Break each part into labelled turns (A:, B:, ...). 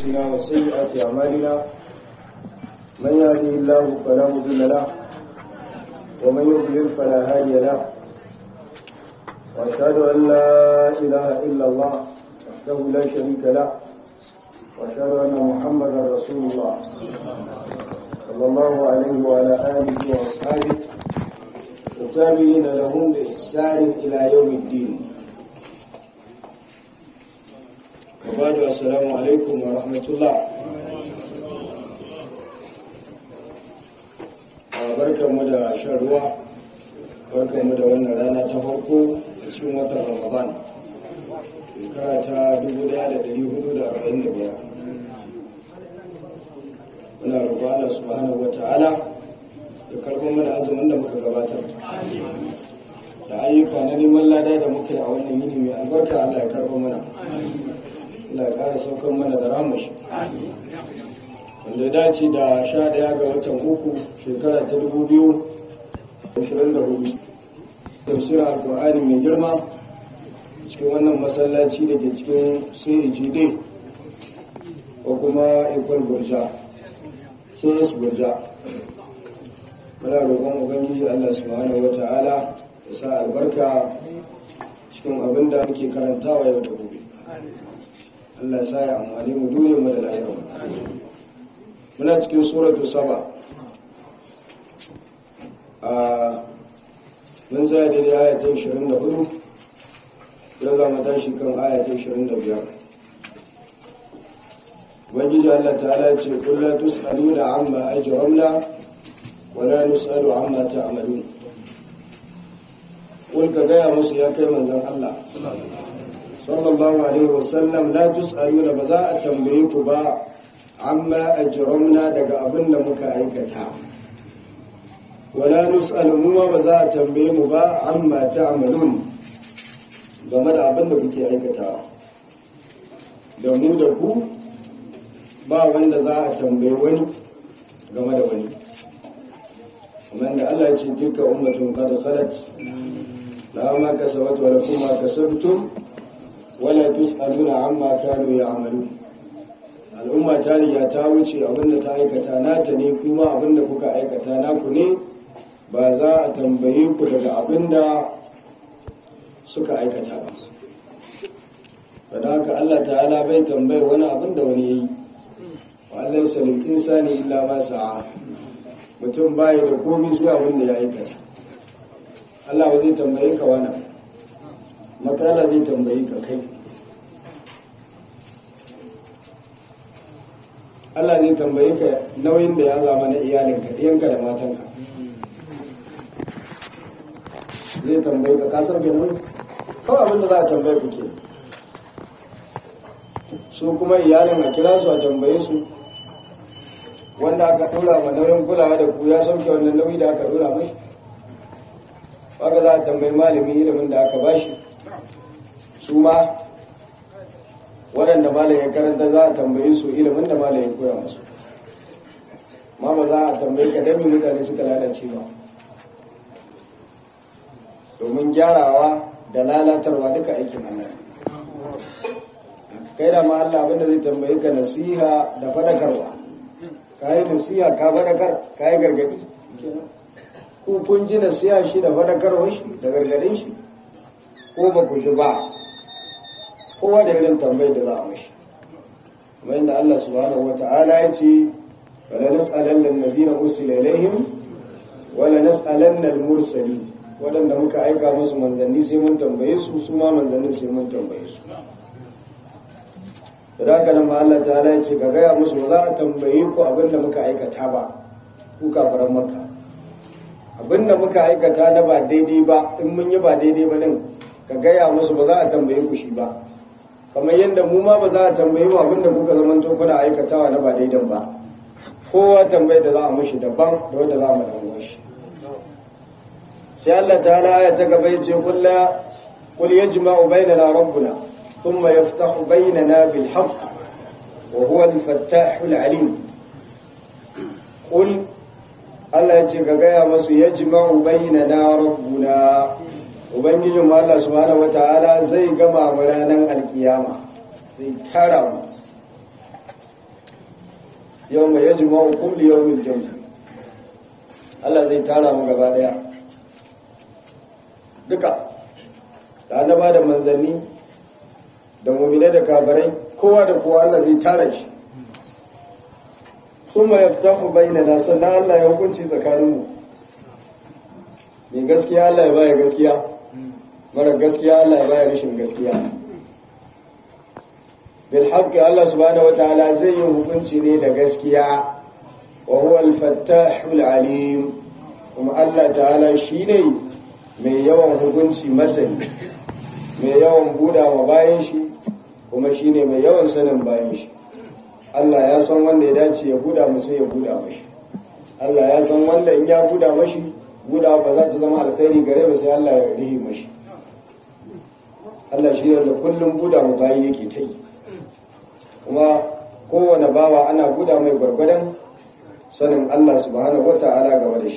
A: أنفسنا وسيئات أعمالنا من يهده الله فلا مضل له ومن يضلل فلا هادي له وأشهد أن لا إله إلا الله وحده لا شريك له وأشهد أن محمدا رسول الله صلى الله عليه وعلى آله وأصحابه والتابعين لهم بإحسان إلى يوم الدين وبعد السلام عليكم ورحمة الله barkanmu da shan ruwa barkanmu da wannan rana ta farko a cikin watan ramadan shekara ta 1445 muna roƙo Allah subhanahu wa ta'ala da karɓar mana azumin da muka gabatar da ayyuka na neman lada da muka yi a wannan yini mai albarka Allah ya karɓar mana Allah ya ƙara saukar mana da ramushi wanda ya dace da sha ɗaya ga watan uku shekara ta dubu biyu ashirin da hudu tafsirin alkur'ani mai girma cikin wannan masallaci da ke cikin cagd ko kuma ikon burja cs burja muna roƙon ubangiji allah subhanahu wa ta'ala ya sa albarka cikin abin da muke karantawa yau da gobe allah ya sa ya amfani mu duniyar mu da lahiyar muna cikin suratu saba a mun zaya daidai ayatun 24 yau za mu tashi kan ayatun 25 ubangiji allah ta'ala ce kulla tus'alu da amma ajramna wala nus'alu amma ta'malun kul ka gaya musu ya kai manzon allah sallallahu alaihi wasallam la tus'aluna ba za a tambaye ku ba amma ajramna daga abin da muka aikata wala nus'alu mu ba za a tambaye mu ba amma ta'malun game da abin da kuke aikatawa da mu da ku ba wanda za a tambaye wani game da wani kamar da Allah ya ce tilka ummatun qad khalat la ma kasabat wa lakum ma kasabtum wala tus'aluna amma kanu ya'malun al'umma ta riga ta wuce abinda ta aikata nata ne kuma abinda kuka aikata naku ne ba za a tambaye ku daga abinda suka aikata ba kada haka Allah ta'ala bai tambaye wani abinda wani yayi wa Allah salim insani illa ma sa'a mutum bai da komai sai abinda ya aikata Allah ba zai tambaye ka wani makala zai tambaye ka kai Allah zai tambaye ka nauyin da ya zama na iyalinka ɗiyanka da matanka zai tambaye ka kasar ke nauyi kawai abin da za a tambaye ka ke su kuma iyalin a kira su a tambaye su wanda aka ɗora ma nauyin kulawa da ku ya sauke wannan nauyi da aka ɗora mai haka za a tambayi malamin ilimin da aka bashi su ma waɗanda malam ya karanta za a tambaye su ilimin da malam ya koya musu ma ba za a tambaye ka dami mutane suka lalace ba domin gyarawa da lalatarwa duka aikin Allah kai da ma Allah abinda zai tambaye ka nasiha da fadakarwa ka yi nasiha ka fadakar ka yi gargadi ko kun ji nasiha shi da fadakarwa shi da gargadin shi ko ba ku ji ba kowa da irin tambayar da za a mashi kuma inda Allah subhanahu wata'ala ya ce wala nas'alanna alladhina ursila ilaihim wala nas'alanna al-mursalin wadanda muka aika musu manzanni sai mun tambaye su su ma manzannin sai mun tambaye su da haka nan ma Allah ta'ala ya ce ka gaya musu ba za a tambaye ku abin da muka aikata ba ku kafaran maka abin da muka aikata na ba daidai ba in mun yi ba daidai ba din ka gaya musu ba za a tambaye ku shi ba kamar yadda mu ma ba za a tambayi mu abinda kuka zaman to kuna aikatawa na ba daidan ba kowa tambayi da za a mushi daban da wanda za mu dan shi sai Allah ta'ala ya ta gaba yace kullu qul yajma'u bainana rabbuna thumma yaftahu bainana bil haqq wa huwa al fattahul alim qul Allah ya ce ga gaya masu yajma'u bainana rabbuna ubangijin Allah subhanahu wata'ala zai gama mu ranar alkiyama zai tara mu yawma yajma'ukum li yawmil jam'i Allah zai tara mu gaba daya duka da annaba da manzanni da mu'mine da kafirai kowa da kowa Allah zai tara shi summa yaftahu bainana sannan Allah ya hukunci tsakaninmu mai gaskiya Allah ya baya gaskiya mara gaskiya Allah ya baya rashin gaskiya bil haqqi Allah subhanahu wataala zai yi hukunci ne da gaskiya wa huwa al fattahul alim kuma Allah ta'ala shine mai yawan hukunci masani mai yawan buda ma bayan shi kuma shine mai yawan sanin bayan shi Allah ya san wanda ya dace ya buda musu ya buda mashi Allah ya san wanda in ya buda mashi buda ba za ta zama alkhairi gare ba sai Allah ya rihi mashi Allah shi da kullum buda mu bayi yake ta yi kuma kowane bawa ana buda mai gwargwadon sanin Allah subhanahu wata'ala game da shi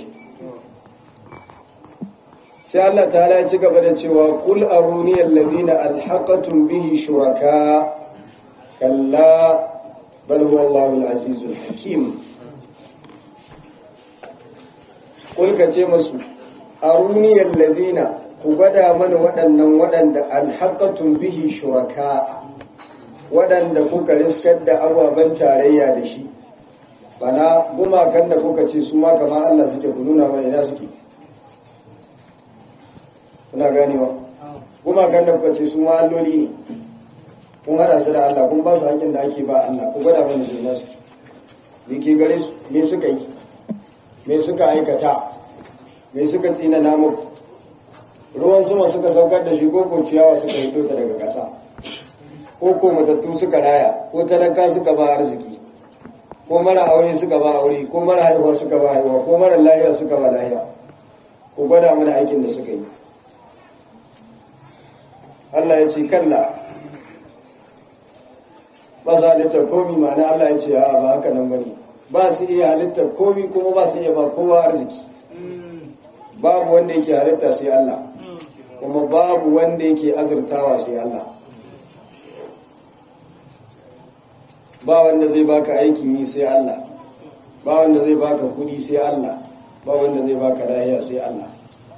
A: sai Allah ta'ala ya ci gaba da cewa kul aruni alladhina alhaqatum bihi shuraka kalla bal huwa Allahu al-azizul hakim kul ka ce musu aruni alladhina ku gwada mana waɗannan waɗanda alhaqatum bihi shuraka waɗanda kuka riskar da ababen tarayya da shi bana gumakan da kuka ce su ma kamar Allah suke ku nuna mana ina suke kuna ganewa gumakan da kuka ce su ma alloli ne kun hada su da Allah kun ba su haƙin da ake ba Allah ku gwada mana su ina suke me ke gare su me suka yi me suka aikata me suka tsina na muku ruwan sama suka saukar da shi ko ko ciyawa suka hito ta daga ƙasa ko ko matattu suka raya ko talaka suka ba arziki ko mara aure suka ba aure ko mara haihuwa suka ba haihuwa ko mara lahiya suka ba lahiya ko gwada mana aikin da suka yi Allah ya ce kalla ba su halittar komi ma'ana Allah ya ce a ba haka nan bane ba su iya halittar komi kuma ba su iya ba kowa arziki babu wanda yake halitta sai Allah kuma babu wanda yake azurtawa sai Allah ba wanda zai baka aikin yi sai Allah ba wanda zai baka kudi sai Allah ba wanda zai baka lahiya sai Allah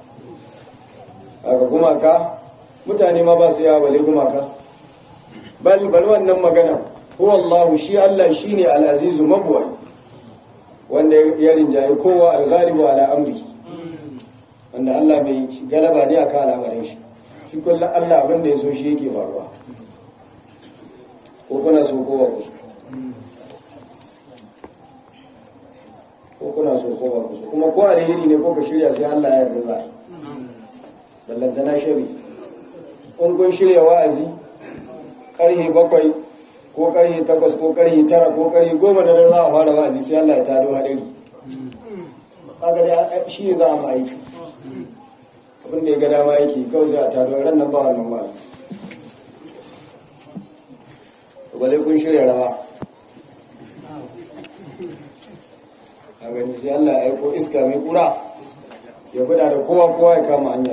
A: aka gumaka mutane ma ba su yawa bale gumaka bal bal wannan magana huwa Allah shi Allah shine al-azizu mabwai wanda ya rinjaye kowa al-ghalibu ala amri wanda Allah bai galaba ne akan al'amarin shi shi kullum Allah abin da ya so shi yake faruwa ko kuna so kowa ku so ko kuna so ko ba ku so kuma ko alheri ne ko ka shirya sai Allah ya yarda za a yi ballanta na shari in kun shirya wa'azi karhe bakwai ko karhe takwas ko karhe tara ko karhe goma da za a fara wa'azi sai Allah ya tado hadari kaga dai shi ne za a ma aiki abin da ya ga dama yake kawai sai a tado ran nan ba wannan wa'azi bale kun shirya rawa a gani sai Allah ya aiko iska mai kura ya guda da kowa kowa ya kama hanya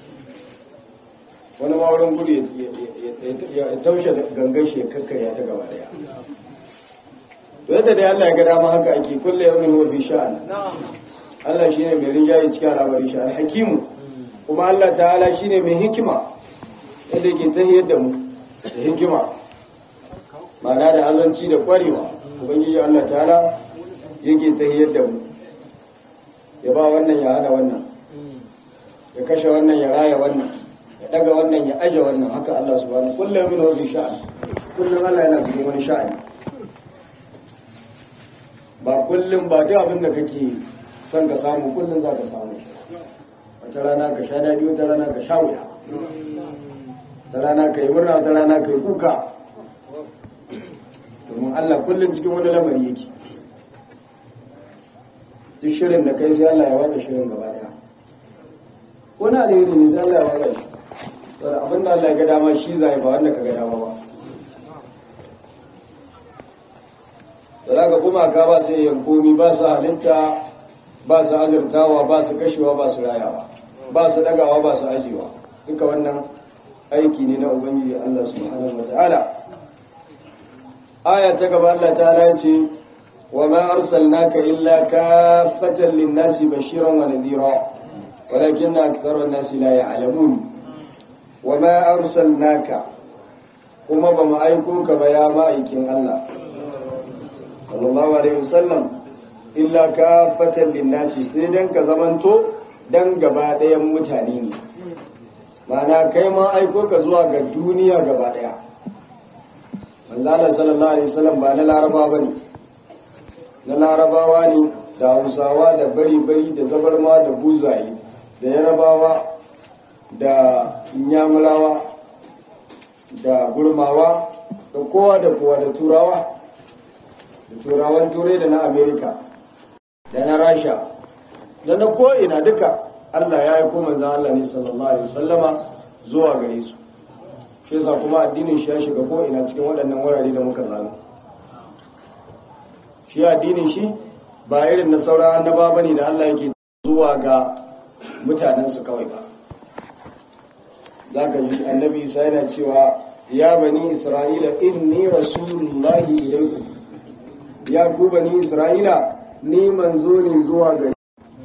A: wani ma wurin gudu ya taushe gangan shi ya kakkarya ta gaba daya to yadda dai Allah ya ga dama haka ake kulle yawmin huwa fi sha'an Allah shine mai rinjaye cikin al'amarin shi al-hakimu kuma Allah ta'ala shine mai hikima yadda yake tahiyar da mu da hikima ma'ana da azanci da kwarewa ubangiji Allah ta'ala yake tahiyar da mu ya ba wannan ya hana wannan ya kashe wannan ya raya wannan ya daga wannan ya aje wannan haka Allah subhanahu kullum min wani sha'ani kullum Allah yana cikin wani sha'ani ba kullum ba duk abin da kake son ka samu kullum za ka samu wata rana ka sha daɗi wata rana ka sha wuya wata rana ka yi murna wata rana ka yi kuka domin Allah kullum cikin wani lamari yake duk shirin da kai sai Allah ya wada shirin gaba daya wani alheri ne sai Allah ya wada shi saboda abin da Allah ya ga dama shi zai ba wanda ka ga dama ba da ga gumaka ba sai yankomi ba su halitta ba su azurtawa ba su kashewa ba su rayawa ba su dagawa ba su ajiyewa duka wannan aiki ne na ubangiji Allah subhanahu wataala aya ta gaba Allah ta ya ce وما أرسلناك إلا كافة للناس بشيرا ونذيرا ولكن أكثر الناس لا يعلمون وما أرسلناك kuma ba mu aiko ka ba ya ma'aikin Allah sallallahu alaihi wasallam illa ka fatan linnasi sai dan ka zamanto dan gaba ɗayan mutane ne ma'ana kai ma aiko ka zuwa ga duniya gaba ɗaya manzala sallallahu alaihi wasallam ba na laraba ba ne na larabawa ne da hausawa da bari-bari da zabarma da buzaye da yarabawa da nyamurawa da gurmawa da kowa da kowa da turawa da turawan turai da na amerika da na rasha da na ko'ina duka allah ya yi kuma zan allah ne sallallahu alaihi wasallama zuwa gare su shi yasa kuma addinin shi ya shiga ko'ina cikin waɗannan wurare da muka zano shi addinin shi ba irin na sauran annaba bane da allah yake zuwa ga mutanensu kawai ba za ka ji annabi isa yana cewa ya bani isra'ila inni rasulullahi ilaikum ya ku bani isra'ila ni manzo ne zuwa gari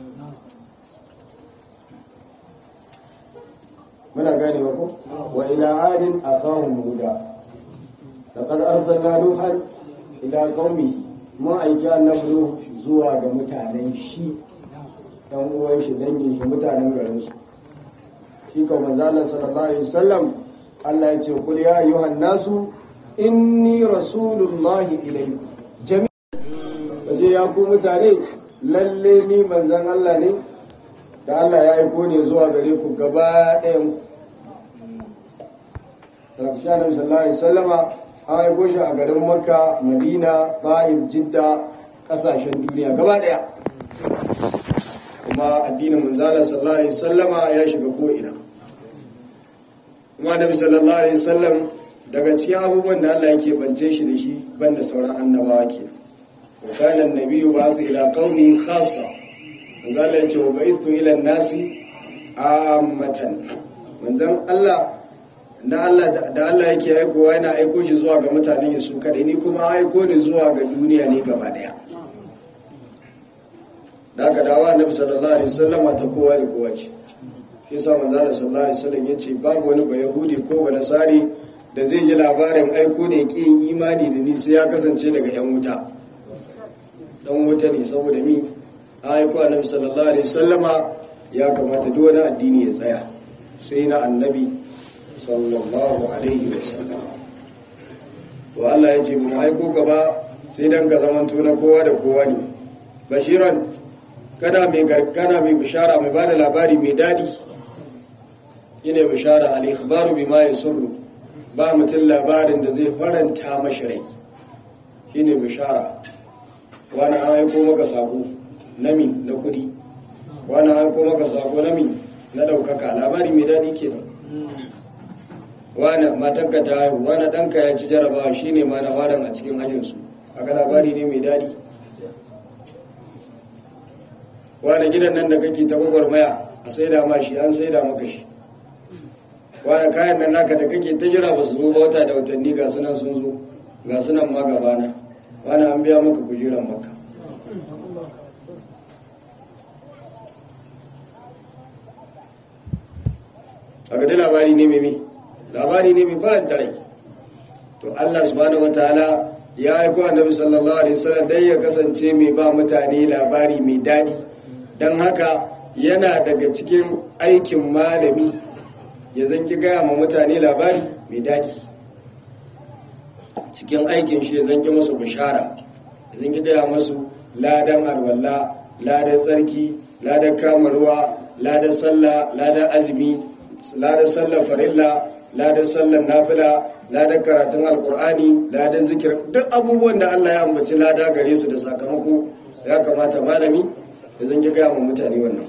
A: muna gane wa ku wa ila adin akhahum huda laqad arsalna nuhan ila qaumihi mun aiki annabi zuwa ga mutanen shi dan uwan shi dangin shi mutanen garin su shi ka manzalar sallallahu alaihi wasallam Allah ya ce kul ya ayyuhan nasu inni rasulullahi ilaykum jami'a kace ya ku mutane lalle ni manzan Allah ne da Allah ya aiko ne zuwa gare ku gaba ɗayan ku Rabbisha Nabi sallallahu alaihi wasallama an aiko shi a garin Makka, Madina, Ta'if, Jidda, ƙasashen duniya gaba ɗaya kuma addinin manzala sallallahu alaihi wasallama ya shiga ko ina kuma nabi sallallahu alaihi wasallam daga cikin abubuwan da Allah yake bance shi da shi banda sauran annabawa kenan wa kana an-nabiyyu ba'atha ila qaumi khassa manzala ya ce wa ba'ithu ila an-nasi ammatan manzon Allah da Allah da Allah yake aikowa yana aiko shi zuwa ga mutanen su kadai ni kuma aiko ni zuwa ga duniya ne gaba daya da aka dawa annabi sallallahu alaihi wasallam ta kowa da kowa ce shi yasa manzo Allah sallallahu alaihi wasallam yace babu wani ba yahudi ko ba nasari da zai ji labarin aiko ne ki yin imani da ni sai ya kasance daga yan wuta dan wuta ne saboda mi aiko annabi sallallahu alaihi wasallama ya kamata duk wani addini ya tsaya sai na annabi sallallahu alaihi wasallam to Allah ya ce mun aiko ka ba sai dan ka zamanto na kowa da kowa ne bashiran kana mai gargana mai bishara mai bada labari mai dadi yana bishara al-ikhbaru bima yasurru ba mutum labarin da zai faranta mashi rai shine bishara wani an aiko maka sako nami na kudi wani an aiko maka sako nami na daukaka labari mai dadi kenan wani matanka ta haihu wani ɗanka ya ci jarabawa shine ma na faran a cikin hajjinsu aka labari ne mai dadi wani gidan nan da kake ta gwagwarmaya a saida ma shi an saida maka shi wani kayan nan naka da kake ta jira ba su zo ba wata da watanni ga sunan sun zo ga sunan ma gabana wani an biya maka kujeran maka a gadi labari ne mai labari ne mai faranta rai to allah subhanahu wataala ya aiko annabi sallallahu alaihi wasallam dai ya kasance mai ba mutane labari mai daɗi don haka yana daga cikin aikin malami ya zanki gaya ma mutane labari mai daɗi cikin aikin shi ya zanki masu bishara ya zanki gaya masu ladan alwala ladan tsarki ladan kamarwa ladan sallah ladan azumi ladan sallar farilla ladan sallar nafila ladan karatun alkur'ani ladan zikir duk abubuwan da Allah ya ambaci lada gare su da sakamako ya kamata malami da zan ki gaya ma mutane wannan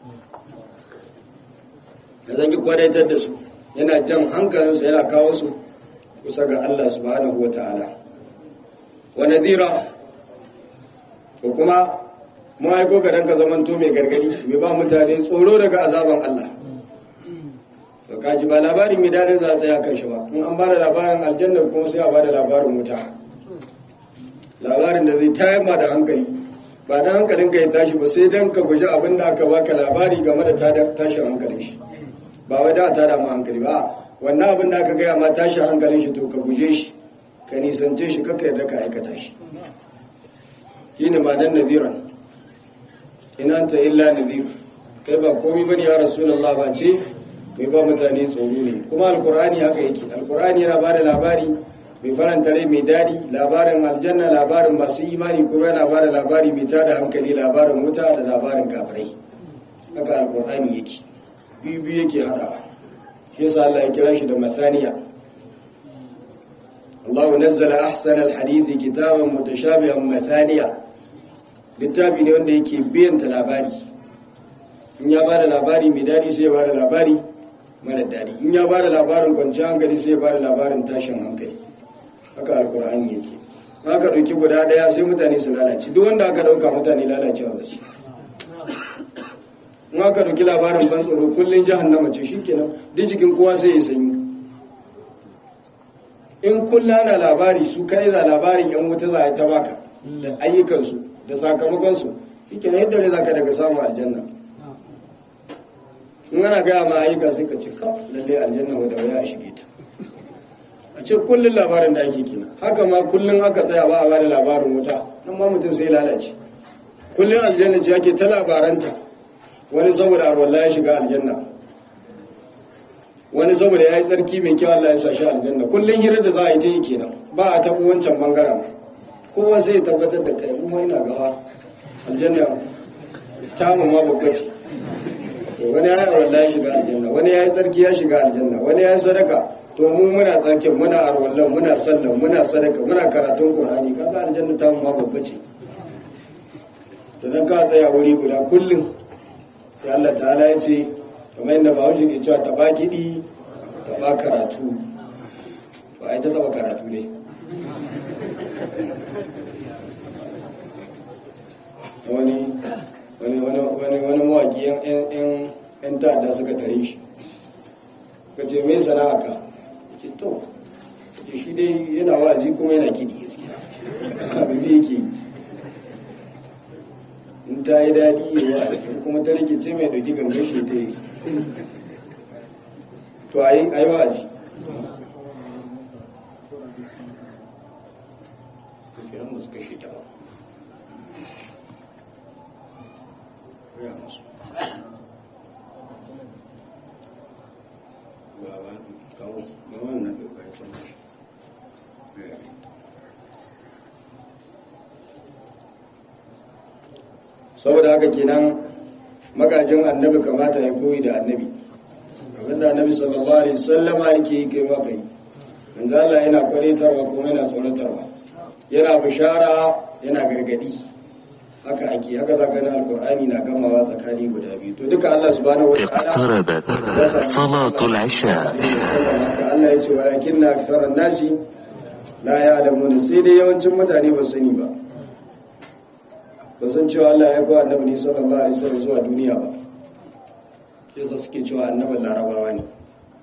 A: da zan ki kwadaitar da su yana jan hankalinsu yana kawo su kusa ga Allah subhanahu wa ta'ala wa nadira ko kuma mu aiko ga danka zamanto mai gargadi mai ba mutane tsoro daga azaban Allah to kaji ba labarin mai dadin za a tsaya kan shi ba in an ba da labarin aljanna kuma sai a ba da labarin wuta labarin da zai tayar ma da hankali ba dan hankalin ka ya tashi ba sai dan ka guji abin da aka baka labari game da tashin hankalin shi ba wai da tada ma hankali ba wannan abin da aka gaya ma tashin hankalin shi to ka guje shi ka nisance shi kaka yarda ka aikata shi shine ma dan nadiran in anta illa nadir kai ba komai bane ya rasulullah ba ce mai ba mutane tsoro ne kuma alkur'ani haka yake alkur'ani yana bada labari mai faranta rai mai dadi labarin aljanna labarin masu imani kuma yana bada labari mai tada hankali labarin wuta da labarin kafirai haka alkur'ani yake biyu biyu yake hadawa shi yasa Allah ya kira shi da mathaniya Allah nazzala ahsana alhadith kitaban mutashabihan mathaniya littafi ne wanda yake biyanta labari in ya bada labari mai dadi sai ya bada labari mara daɗi in ya bada labarin kwanciyar hankali sai ya bada labarin tashin hankali haka alkur'ani yake haka ɗauki guda ɗaya sai mutane su lalace duk wanda aka ɗauka mutane lalacewa ba ce in aka ɗauki labarin ban tsoro kullum jahannama ce shikenan duk jikin kowa sai ya sanyi in kullum ana labari su kai za labarin yan wuta za a yi ta baka da ayyukansu da sakamakonsu shikenan yadda ne za ka daga samun aljanna in ana gaya ma ayyuka sai ka ce ka lalle aljanna wadda waya a shige ta a ce kullum labarin da ake kina haka ma kullum aka tsaya ba a bada labarin wuta nan ma mutum sai lalace kullum aljanna ce ake ta labaranta wani saboda arwalla ya shiga aljanna wani saboda ya yi tsarki mai kyau Allah ya sa shi aljanna kullum hirar da za a yi ta yi kenan ba a taɓa wancan bangaren kowa sai ya tabbatar da kai kuma ina gawa aljanna ta ma babba ce wani ya yi wallahi ya shiga aljanna wani ya yi tsarki ya shiga aljanna wani ya yi sadaka to mu muna tsarkin muna arwallon muna sallan muna sadaka muna karatun qur'ani kaga aljanna ta mu ma babba ce to dan ka tsaya wuri guda kullum sai Allah ta'ala ya ce kamar yadda ba ke cewa taba kiɗi taba karatu ba ai ta taba karatu ne wani wani wani wani mawaki yan ta'adda suka tare shi ka ce mai sana'a ka ce to ce shi dai yana wa'azi kuma yana kiɗi gaskiya abin yake yi in ta yi daɗi ya wa'azi kuma ta rike ce mai ɗauki gangan shi ta yi to a yi wa'azi kiran musu kashe ta ba musu baba kawo gaban na doka ya san saboda haka kenan magajin annabi kamata ya koyi da annabi abinda annabi sallallahu alaihi wasallama yake yi kai maka yi manzo Allah yana kwalitarwa kuma yana tsoratarwa yana bishara yana gargadi haka ake haka zaka na alqur'ani na gamawa tsakani guda biyu to duka Allah subhanahu wa ta'ala
B: اقتربت صلاة العشاء
A: haka Allah ya ce walakinna aktharan nasi la ya'lamuna sai dai yawancin mutane ba sani ba ba san cewa Allah ya kawo annabi ne sallallahu alaihi wasallam zuwa duniya ba yasa suke cewa annabin larabawa ne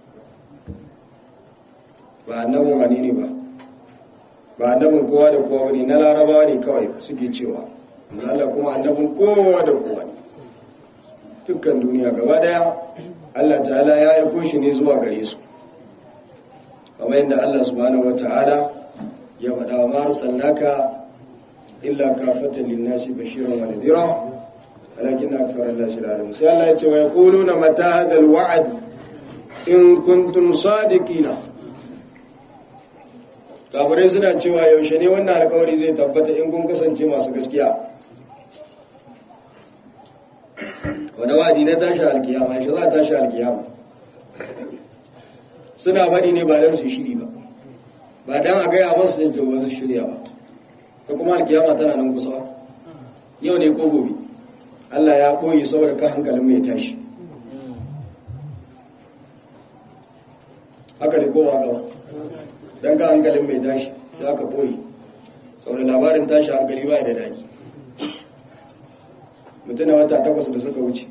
A: ba annabin wani ne ba ba annabin kowa da kowa ne na larabawa ne kawai suke cewa Allah kuma annabin kowa da kowa ne dukkan duniya gaba daya Allah ta'ala ya aiko shi ne zuwa gare su kamar yadda Allah subhanahu wata'ala ya faɗa wa ma arsalnaka illa kafatan linnasi bashiran wa nadhira walakin akthara an-nasi la ya'lamun sai Allah ya ce wa yaquluna mata hadha al-wa'd in kuntum sadiqina kafirai suna cewa yaushe ne wannan alkawari zai tabbata in kun kasance masu gaskiya wani wadi na tashi alkiyama shi za a tashi alkiyama suna faɗi ne ba don su shiri ba ba don a gaya masu yin jawo su shirya ba ta kuma alkiyama tana nan kusa yau ne ko gobe Allah ya ɓoye saboda ka hankalin mai tashi haka ne kowa gaba don ka hankalin mai tashi za ka ɓoye saboda labarin tashi hankali ba da daɗi mutuna wata takwas da suka wuce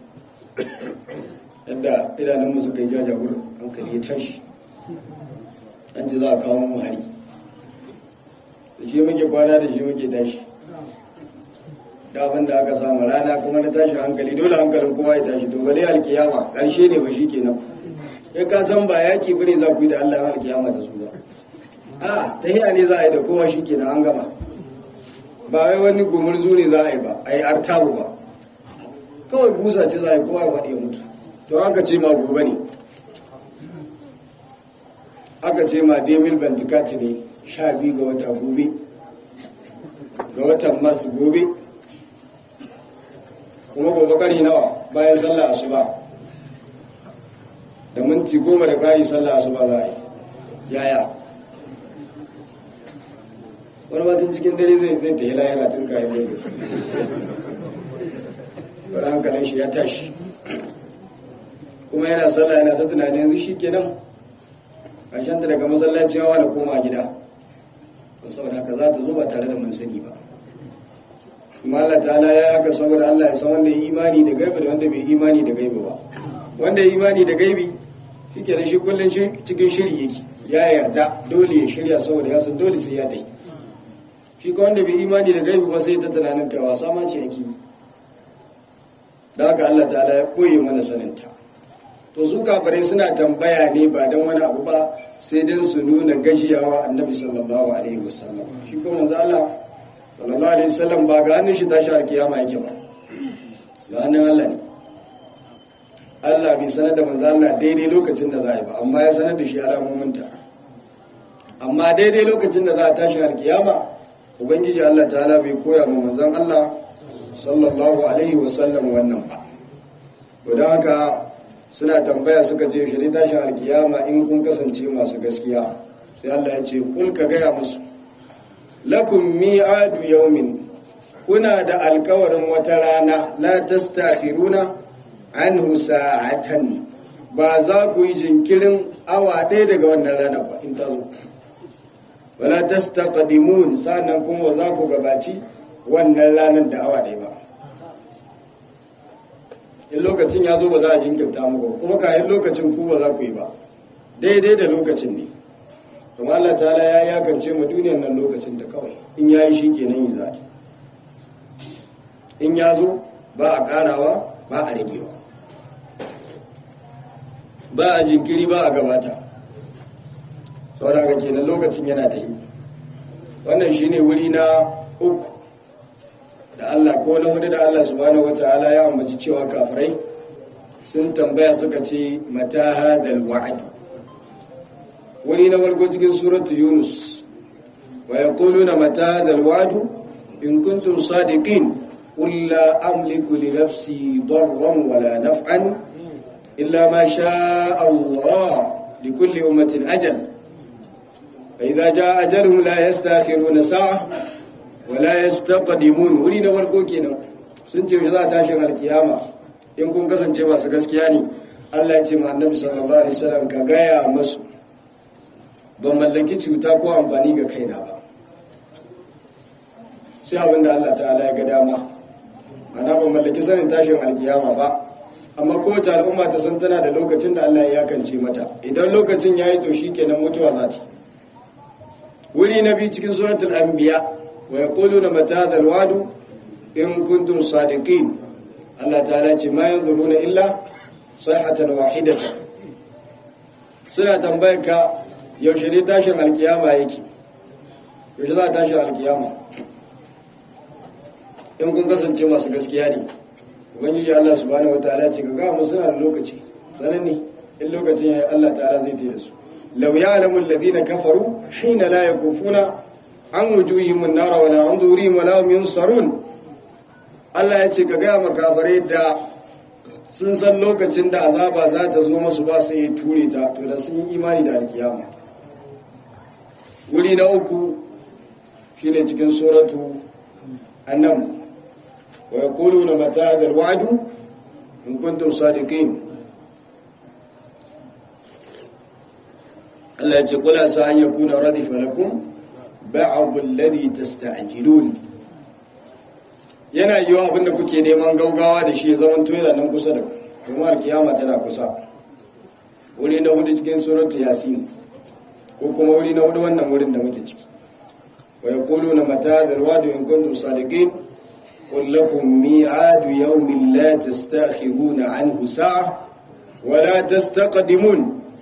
A: yadda idanunmu suka yi jajawar hankali ya tashi an ce za a kawo mu hari da shi muke kwana da shi muke tashi da abin da aka samu rana kuma na tashi hankali dole hankalin kowa ya tashi to bale alkiyama karshe ne ba shi kenan kai ka san ba yaki bane za ku yi da Allah alkiyama ta su ba a tahiya ne za a yi da kowa shi kenan an gama ba wai wani gumurzu ne za a yi ba a yi artabu ba kawai busa ce za a yi kowa ya faɗi ya mutu to aka ce ma gobe ne aka ce ma demil bantikati ne sha biyu ga wata gobe ga watan mars gobe kuma gobe kari nawa bayan sallah asuba da minti goma da kari sallah asuba za a yi yaya wani matan cikin dare zai zai ta hila yana tun kayan lagos wani hankalin shi ya tashi kuma yana sallah yana ta tunanin yanzu shi kenan ƙarshen ta daga masallaci yawa da koma gida saboda haka za ta zo ba tare da mun sani ba kuma Allah ta'ala ya haka saboda Allah ya san wanda ya imani da gaibi da wanda bai imani da gaibi ba wanda ya imani da gaibi shi kenan shi kullum cikin shiri yake ya yarda dole ya shirya saboda ya san dole sai ya ta yi shi ka wanda bai imani da gaibi ba sai ta tunanin kai wasa ma ce yake da haka Allah ta'ala ya koye mana saninta to su kafirai suna tambaya ne ba don wani abu ba sai don su nuna gajiyawa annabi sallallahu alaihi wasallam shi kuma manzo Allah sallallahu alaihi wasallam ba ga hannun shi tashi alkiyama yake ba ga hannun Allah ne Allah bai sanar da manzo Allah daidai lokacin da za a yi ba amma ya sanar da shi alamominta amma daidai lokacin da za a tashi alkiyama ubangiji Allah ta'ala bai koya ma manzon Allah sallallahu alaihi wasallam wannan ba to don haka suna tambaya suka ce shi tashin alkiyama in kun kasance masu gaskiya sai Allah ya ce kul ka gaya musu lakum mi'adu yawmin kuna da alkawarin wata rana la tastakhiruna anhu sa'atan ba za ku yi jinkirin awa ɗaya daga wannan rana ba in ta zo wala tastaqdimun sannan kuma za ku gabaci wannan ranar da awa ɗaya ba in lokacin ya zo ba za a jinkirta muku kuma kayan lokacin ku ba za ku yi ba daidai da lokacin ne kuma Allah ta'ala ya yakance mu duniyar nan lokacin ta kawai in ya yi shi kenan yi zaɗi in ya zo ba a ƙarawa ba a ragewa ba a jinkiri ba a gabata saboda haka kenan lokacin yana ta yi wannan shine wuri na uku da Allah ko na hudu da Allah subhanahu wata'ala ya ambaci cewa kafirai sun tambaya suka ce mata hadal wa'd wani na farko cikin suratu yunus wa yaquluna mata hadal wa'd in kuntum sadiqin qul la amliku li nafsi darran wala naf'an illa ma sha'a Allah likulli ummatin ajal fa idza jaa ajaluhum la yastakhiruna sa'a wala yastaqdimun wuri na farko kenan sun ce za a tashin alkiyama in kun kasance masu gaskiya ne Allah ya ce ma annabi sallallahu alaihi wasallam ka gaya masu ban mallaki cuta ko amfani ga kaina ba sai abin da Allah ta'ala ya ga dama ana ban mallaki sanin tashin alkiyama ba amma kowace al'umma ta san tana da lokacin da Allah ya yakance mata idan lokacin ya yi to shi kenan mutuwa za ta wuri na biyu cikin suratul anbiya ويقولون متى هذا الوعد إن كنتم صادقين الله تعالى ما ينظرون إلا صيحة واحدة suna tambayar ka yaushe ne tashin alkiyama yake yaushe za a tashin alkiyama in kun kasance masu gaskiya ne ubangiji Allah subhanahu wataala ce ga gama suna da lokaci sanan ne in lokacin yayi Allah ta'ala zai tada su law ya'lamu alladhina kafaru hina la yakufuna an wujuhihim an-nar wa la an dhurihim wa la hum yunsarun Allah ya ce ka ga makafare da sun san lokacin da azaba za ta zo masu ba su yi ture ta to da sun yi imani da alkiyama wuri na uku shine cikin suratu annam wa yaquluna mata hadha alwa'du in kuntum sadiqin Allah ya ce kula sa an yakuna radifa lakum ba'd alladhi tasta'jilun yana yiwa abinda kuke neman gaugawa da shi zaman yana nan kusa da kuma alkiyama tana kusa wuri na hudu cikin suratu yasin ko kuma wuri na hudu wannan wurin da muke ciki wa yaquluna mata hadha alwa'du in kuntum sadiqin قل لكم ميعاد يوم لا تستأخرون عنه ساعة ولا تستقدمون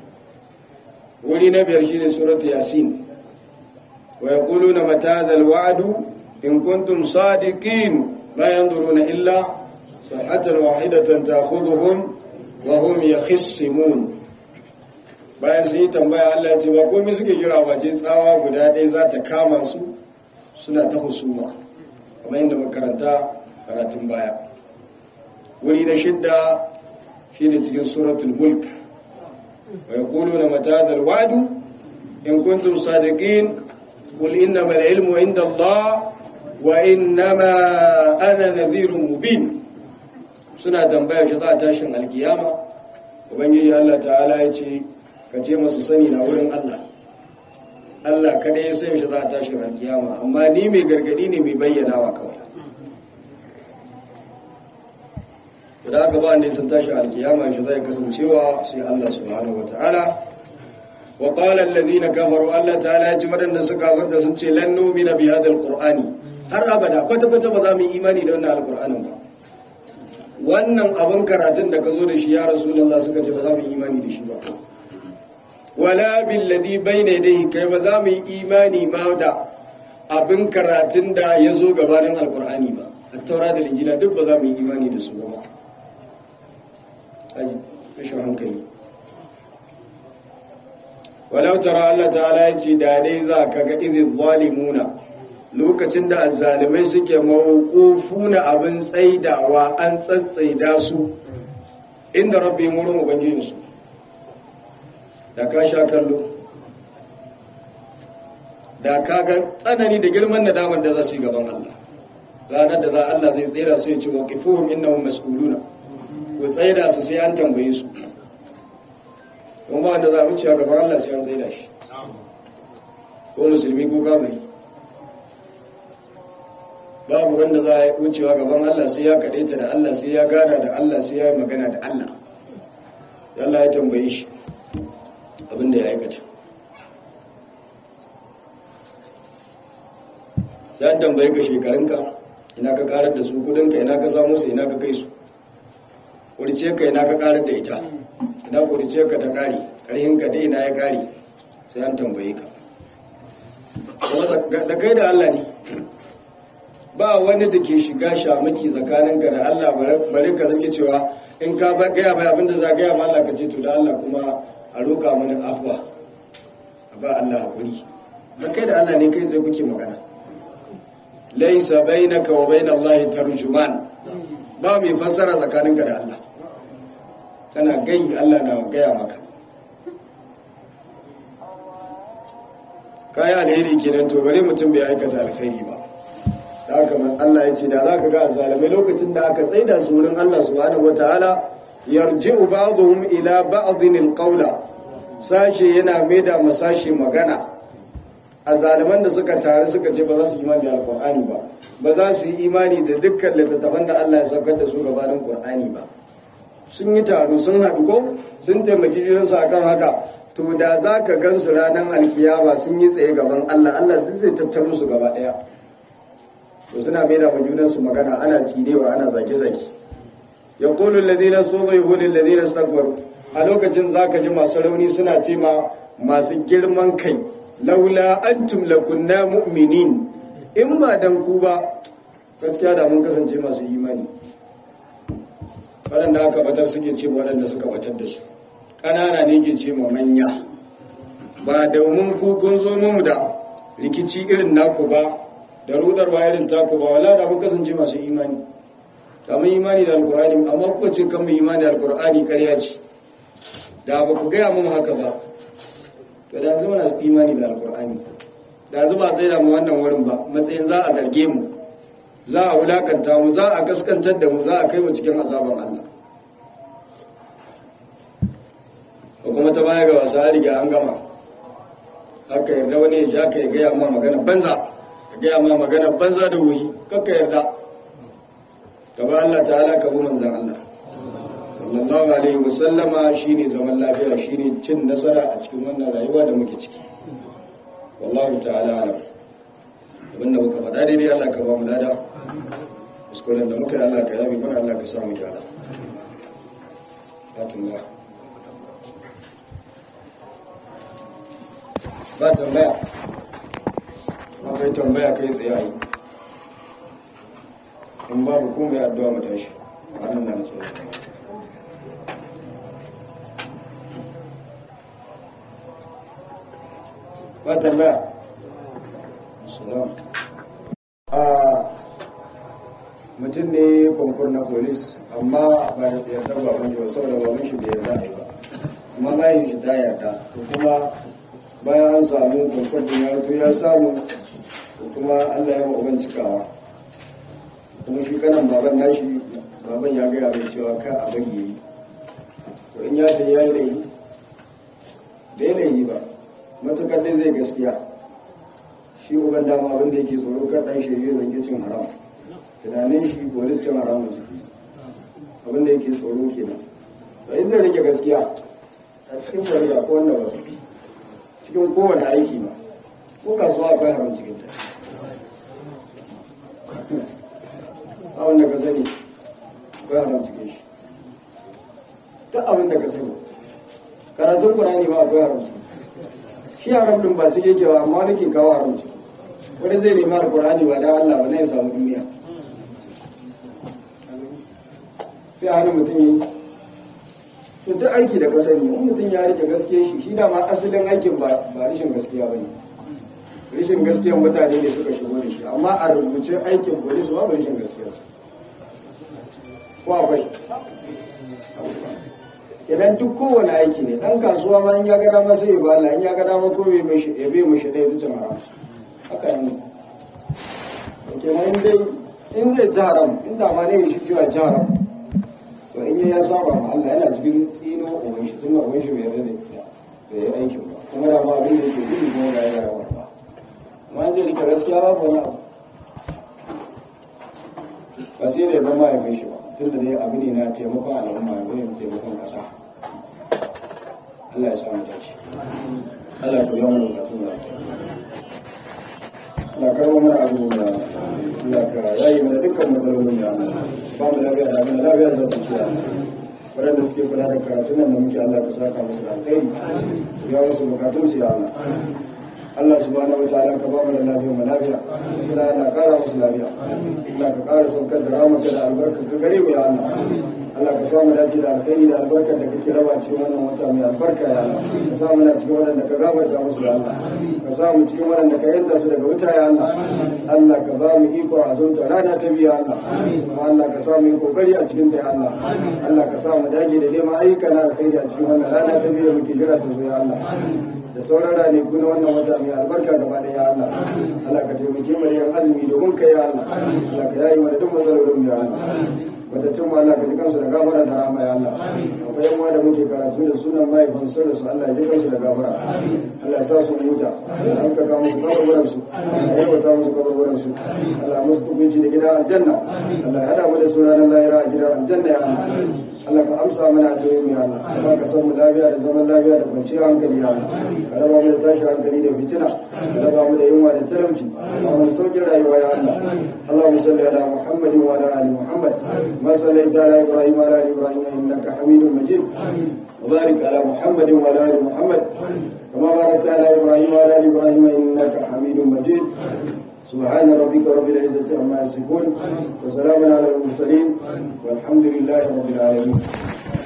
A: ولنبي رشيد سورة ياسين ويقولون متى هذا الوعد إن كنتم صادقين لا ينظرون إلا صحة واحدة تأخذهم وهم يخصمون bayan sun yi tambaya Allah ya ce ba komai suke jira ba ce tsawa guda ɗaya za ta kama su suna ta husuma kamar yadda makaranta karatun baya wuri na shidda shi ne cikin suratul mulk wa yaquluna mata hadha alwa'du in kuntum sadiqin qul innama al-ilmu inda Allah wa innama ana nadhirun mubin suna tambaya shi za a tashin alkiyama ubangiji Allah ta'ala ya ce ka ce masu sani na wurin Allah Allah kada ya san shi za a tashin alkiyama amma ni mai gargadi ne mai bayyanawa kawai da aka ba ne sun tashi alkiyama shi zai kasancewa sai Allah subhanahu wata'ala wa qala alladhina kafaru Allah ta'ala ya ce waɗanda suka farda sun ce lan nu'mina bi hadha alqur'ani har abada kwata kwata ba za mu yi imani da wannan alqur'anin ba wannan abin karatun da ka zo da shi ya rasulullah suka ce ba za mu yi imani da shi ba wala billadhi bayna yadayhi kai ba za mu yi imani ma da abin karatun da ya zo gabanin alqur'ani ba at-taura da injila duk ba za mu yi imani da su ba rashin hankali walau tara Allah ta'ala ya ce da dai za ka ga idin zalimuna lokacin da azzalimai suke mawqufuna abin tsaidawa an tsatsaida su inda rabbi wurin ubangijin su da ka sha kallo da ka ga tsanani da girman nadamar da za su yi gaban Allah ranar da za Allah zai tsira su ya ce waqifuhum innahum mas'uluna ku tsaida su sai an tambaye su don ba wanda za a wuce a gaban Allah sai an tsaida shi ko musulmi ko kafiri babu wanda za a wucewa gaban Allah sai ya kaɗaita da Allah sai ya gana da Allah sai ya yi magana da Allah Allah ya tambaye shi abin da ya aikata sai an tambaye ka shekarunka ina ka karar da su kudinka ina ka samu su ina ka kai su kurice ka ina ka karar da ita ina kurice ka ta kare karhin ka dai ina ya kare sai an tambaye ka da kai da Allah ne ba wani da ke shiga shamaki tsakaninka da Allah bare ka zaki cewa in ka ba gaya mai abin da za gaya ma Allah ka ce to da Allah kuma a roƙa mana afwa a ba Allah hakuri da kai da Allah ne kai sai kuke magana laisa bainaka wa bain Allah tarjuman ba mai fassara tsakaninka da Allah kana gai Allah na gaya maka kaya alheri kenan to bare mutum bai aikata alkhairi ba da haka Allah ya ce da za ka ga azalimai lokacin da aka tsaida su wurin Allah subhanahu wataala yarji'u ba'dhum ila ba'dhin alqawla sashe yana maida masashe magana azaliman da suka tare suka ce ba za su imani da alqur'ani ba ba za su yi imani da dukkan littattafan da Allah ya saukar da su gabanin qur'ani ba sun yi taro sun haɗu ko sun taimaki junansu akan haka to da za ka gansu ranar alkiyama sun yi tsaye gaban Allah Allah zai tattaro su gaba ɗaya to suna mai da junansu magana ana tsinewa ana zage-zage ya kulu ladina so zai hulun ladina stakwaru a lokacin za ka ji masu rauni suna ce ma masu girman kai laula antum lakunna mu'minin in ba dan ku ba gaskiya da mun kasance masu imani waɗanda aka batar suke ce waɗanda suka batar da su ƙanana ne ke ce ma manya ba domin ku kun zo mu da rikici irin naku ba da rudarwa irin taku ba wala da mun kasance masu imani da mun imani da alkur'ani amma kuka ce kan mu imani da alkur'ani ƙarya ce da ba ku gaya mun haka ba to da zama na imani da alkur'ani da zuba tsaye da mu wannan wurin ba matsayin za a zarge mu za a wulakanta mu za a gaskantar da mu za a kai mu cikin azaban Allah ko kuma ta baya ga wasu riga an gama haka yarda wani ya ja ka ya gaya ma magana banza ya gaya ma magana banza da wuri kakka yarda gaba Allah ta'ala ka bi manzan Allah sallallahu alaihi wasallama shine zaman lafiya shine cin nasara a cikin wannan rayuwa da muke ciki wallahu ta'ala alam abinda muka faɗa daidai Allah ka ba mu lada kuskuren da muka yi Allah ka yabi mana Allah ka samu gyara ba tambaya ba tambaya ba kai tambaya kai tsaye a yi in babu kuma ya addu'a mu tashi ba nan nan tsaye ba tambaya salam a mutum ne konkur na polis amma ba ya yarda ba wani ba saboda ba shi bai yarda ne ba amma bayan shi ta yarda to kuma bayan an samu konkur din ya to ya samu to kuma Allah ya ma uban cikawa kuma shi kanan baban nashi baban ya gaya mai cewa ka a bagi yayi to in ya ta yayi laifi bai laifi ba matukar dai zai gaskiya shi uban dama abin da yake tsoro kan dan shirye zai cin haram tunanin shi polis kan haram da suke abin da yake tsoro kenan to in zai rike gaskiya a cikin barza ko wanda ba su cikin kowane aiki ba ko kasuwa akwai haram cikin ta abin da ka sani akwai haram cikin shi duk abin da ka sani karatun kurani ba akwai haram cikin shi haram din ba cike ke ba amma wani ke kawo haram ciki wani zai nemi alkur'ani ba da Allah ba zai samu duniya sai hana mutum yi to duk aiki da kasar ne mutum ya rike gaskiya shi shi da ma asalin aikin ba ba rishin gaskiya ba ne rishin gaskiyan mutane ne suka shigo da shi amma a rubuce aikin polis ba rishin gaskiya ko akwai idan duk kowane aiki ne dan kasuwa ma in ya ga dama sai ya ba Allah in ya ga dama ko bai mai ya bai mu shi dai bicin haram haka ne ke ma in dai in zai ji haram in da ma ne shi cewa ji haram to in ya saba ma Allah yana cikin tsino uban shi tun uban shi bai yarda da da ya aikin ba kuma da ma abin da yake gudu kuma ga ya rawa ba amma in zai rika gaskiya ba ko na abu ba sai da ya ban ma ya kai shi ba tun da dai abu ne na taimakon al'umma abu ne na taimakon ƙasa Allah ya samu dace Allah ya biya mana bukatun da Allah ka kawo mana abubuwa Allah ka yayi mana dukkan matsalolin da ba mu lafiya da mana lafiya da zuciya waɗanda suke kula da karatun nan da muke Allah ka saka musu da alkhairi ya musu bukatun su ya Allah Allah subhanahu wa ta'ala ka ba mu da lafiya mu lafiya wasu da Allah kara musu lafiya Allah ka kara saukar da ramaka da albarka ka gare mu ya Allah Allah ka samu dace da alkhairi da albarkar da kake raba cikin wannan wata mai albarka ya Allah ka samu na cikin waɗanda ka gafarta musu ya Allah ka samu cikin waɗanda ka yanta su daga wuta ya Allah Allah ka ba mu iko a zunta rana ta biya Allah kuma Allah ka samu yi kokari a cikin ta ya Allah Allah ka samu dage da neman ayyuka na alkhairi a cikin wannan rana ta biya muke jira ta zo ya Allah da sauran ranaku na wannan wata mai albarka gaba da ya Allah Allah ka taimake mu da yan azumi domin ka ya Allah Allah ka yayi mana duk matsalolin mu ya Allah matattun mu Allah ka ji kansu da gafara da rahama ya Allah akwai yan da muke karatu da sunan mahaifan sun su Allah ya ji kansu da gafara Allah ya sa su huta Allah ya haskaka musu kaburburan su Allah ya yabata musu kaburburan su Allah ya musu tukunci da gidan aljanna Allah ya hada mu da su ranar lahira a gidan aljanna ya Allah Allah ka amsa mana addu'o'i ya Allah ka ba ka san mu lafiya da zaman lafiya da kwanciyar hankali ya Allah ka raba mu da tashin hankali da fitina ka raba mu da yunwa da talauci ka mu sauƙin rayuwa ya Allah Allahumma salli ala Muhammadin wa ala ali Muhammad ma sallaita ala Ibrahim wa ala ali Ibrahim innaka Hamidum Majid wa barik ala Muhammadin wa ala ali Muhammad كما باركت على ابراهيم وعلى ال ابراهيم انك حميد مجيد سبحان ربك رب العزه عما يصفون وسلام على المرسلين والحمد لله رب العالمين